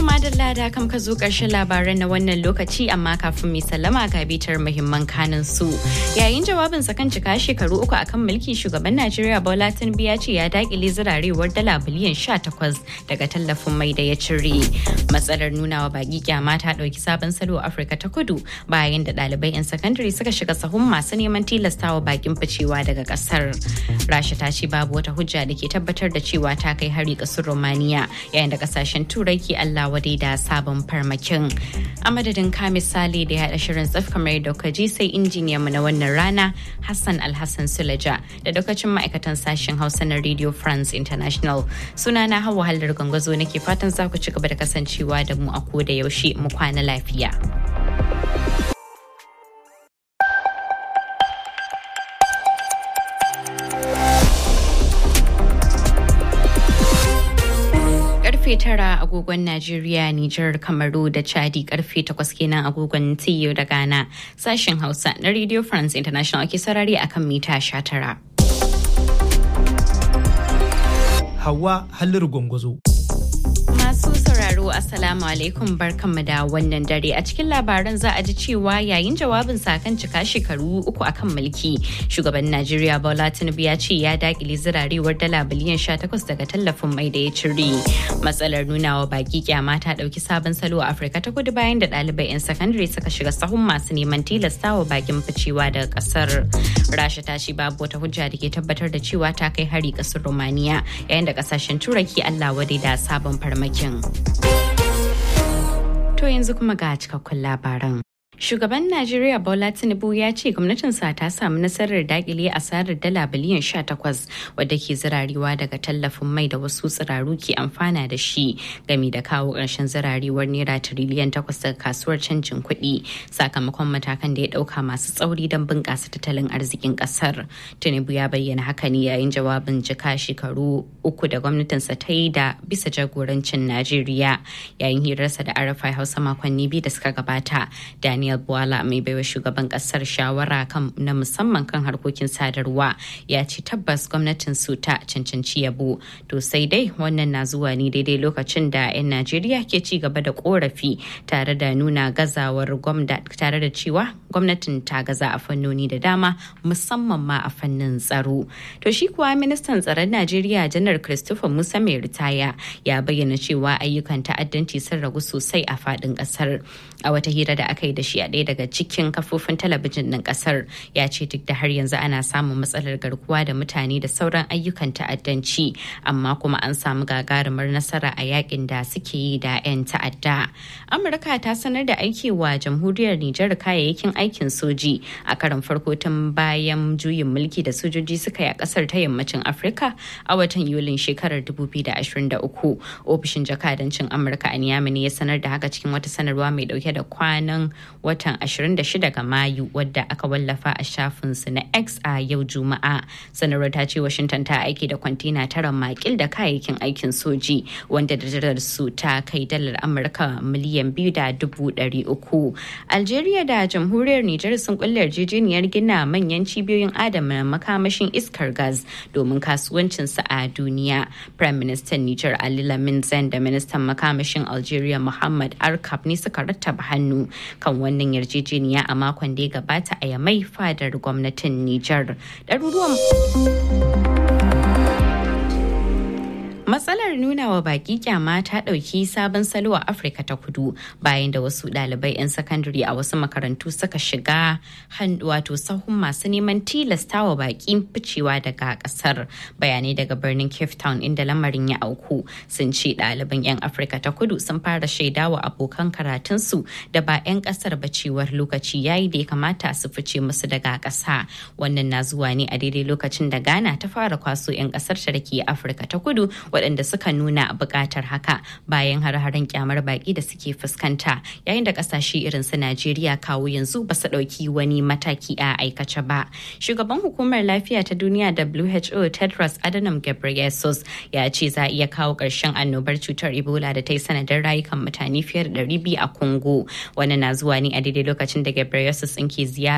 madalla da kam ka zo ƙarshen labaran na wannan lokaci amma kafin mai sallama ga bitar muhimman kanin su. Yayin jawabin sa kan cika shekaru uku akan mulki shugaban Najeriya Bola Tinubu ya ce ya dakile zirarewar dala biliyan 18 daga tallafin mai da ya cire. Matsalar nunawa baki kyama ta ɗauki sabon salo a Afirka ta Kudu bayan da ɗalibai 'yan sakandare suka shiga sahun masu neman tilastawa bakin ficewa daga ƙasar. Rasha ta ce babu wata hujja da ke tabbatar da cewa ta kai hari ƙasar Romania yayin da ƙasashen Turai ke Allah wadai da sabon farmakin. A madadin ka misali da ya haɗa shirin tsaf kamar yadda ka ji sai injiniyan mu na wannan rana Hassan Alhassan Sulaja da lokacin ma'aikatan sashen Hausa na Radio France International. Suna na hawa halar gwangwazo nake fatan za ku ci gaba da kasancewa da mu a koda yaushe mu kwana lafiya. karfe tara agogon Najeriya, Nijar, Kamaru da Chadi karfe takwas kenan agogon TU da Ghana. Sashen Hausa na Radio France International ke sarari akan mita sha tara. Hawa Halliru Gwangwazo. Masu sauraro Assalamu alaikum barkanmu da wannan dare a cikin labaran za a ji cewa yayin jawabin kan cika shekaru uku akan mulki shugaban Najeriya Bola Tinubu ya ce ya dakile zirarewar dala biliyan 18 daga tallafin mai da ya cire. Matsalar nunawa baki kyama ta dauki sabon salo a Afirka ta kudu bayan da ɗalibai 'yan sakandare suka shiga sahun masu neman tilastawa bakin ficewa daga kasar. Rasha ta ce babu wata hujja da ke tabbatar da cewa ta kai hari kasar Romania yayin da kasashen Turai ke Allah wadai da sabon farmakin. To yanzu kuma ga cikakkun labaran. Shugaban Najeriya Bola Tinubu ya ce gwamnatinsa ta samu nasarar dakile asarar dala biliyan 18 wadda ke zirarewa daga tallafin mai da wasu tsiraru ke amfana da shi gami da kawo ƙarshen zirarewar naira tiriliyan 8 daga kasuwar canjin kuɗi sakamakon matakan da ya ɗauka masu tsauri don bunƙasa tattalin arzikin ƙasar. Tinubu ya bayyana haka ne yayin jawabin jika shekaru uku da gwamnatinsa ta yi da bisa jagorancin Najeriya yayin hirarsa da Arafai Hausa makonni biyu da suka gabata. Daniel Daniel Bwala mai baiwa shugaban kasar shawara kan na musamman kan harkokin sadarwa ya ce tabbas gwamnatin su ta cancanci yabo to sai dai wannan na zuwa ne daidai lokacin da 'yan Najeriya ke ci gaba da korafi tare da nuna gazawar gwamnati tare da cewa gwamnatin ta gaza a fannoni da dama musamman ma a fannin tsaro to shi kuwa ministan tsaron Najeriya janar Christopher Musa mai ritaya ya bayyana cewa ayyukan ta'addanci sun ragu sosai a faɗin ƙasar a wata hira da aka yi da shi a ɗaya daga cikin kafofin talabijin ɗin ƙasar ya ce duk da har yanzu ana samun matsalar garkuwa da mutane da sauran ayyukan ta'addanci amma kuma an samu gagarumar nasara a yakin da suke yi da 'yan ta'adda amurka ta sanar da aiki wa jamhuriyar nijar kayayyakin aikin soji a karon farko tun bayan juyin mulki da sojoji suka yi a ƙasar ta yammacin afirka a watan yulin shekarar 2023 ofishin jakadancin amurka a niamey ne ya sanar da haka cikin wata sanarwa mai dauke da kwanan watan 26 ga Mayu wadda aka wallafa a shafinsu na X a yau Juma'a. Sanarwar ta ce Washington ta aiki da kwantena tara makil da kayayyakin aikin soji wanda da su ta kai dalar Amurka miliyan biyu da dubu ɗari uku. Algeria da jamhuriyar Nijar sun kulle yarjejeniyar gina manyan cibiyoyin adana makamashin iskar gas domin kasuwancinsu a duniya. Prime Minister Nijar Ali Lamin Zen da Ministan makamashin Algeria Muhammad Arkab ne suka rattaba hannu kan wannan yarjejeniya a makon da ya gabata a yamai fadar gwamnatin Nijar. Ɗaruruwan Matsalar nuna wa baki kyama ta ɗauki sabon salo a Afirka ta kudu bayan da wasu ɗalibai 'yan sakandare a wasu makarantu suka shiga wato sahun masu neman tilasta wa baki ficewa daga ƙasar. Bayanai daga birnin Cape Town inda lamarin ya auku sun ce ɗaliban 'yan Afirka ta kudu sun fara shaidawa abokan karatunsu da ba 'yan ƙasar ba cewar lokaci yayi da ya kamata su fice musu daga ƙasa. Wannan na zuwa ne a daidai lokacin da Ghana ta fara kwaso 'yan ƙasar ta da ke Afirka ta kudu waɗanda suka nuna buƙatar haka bayan har-haren kyamar baƙi da suke fuskanta yayin da ƙasashe irin su Najeriya kawo yanzu ba su ɗauki wani mataki a aikace ba. Shugaban hukumar lafiya ta duniya WHO Tedros Adhanom Ghebreyesus ya ce za a iya kawo ƙarshen annobar cutar Ebola da ta yi sanadin rayukan mutane fiye da 200 a Congo. Wannan na zuwa ne a daidai lokacin da Ghebreyesus ke ziyara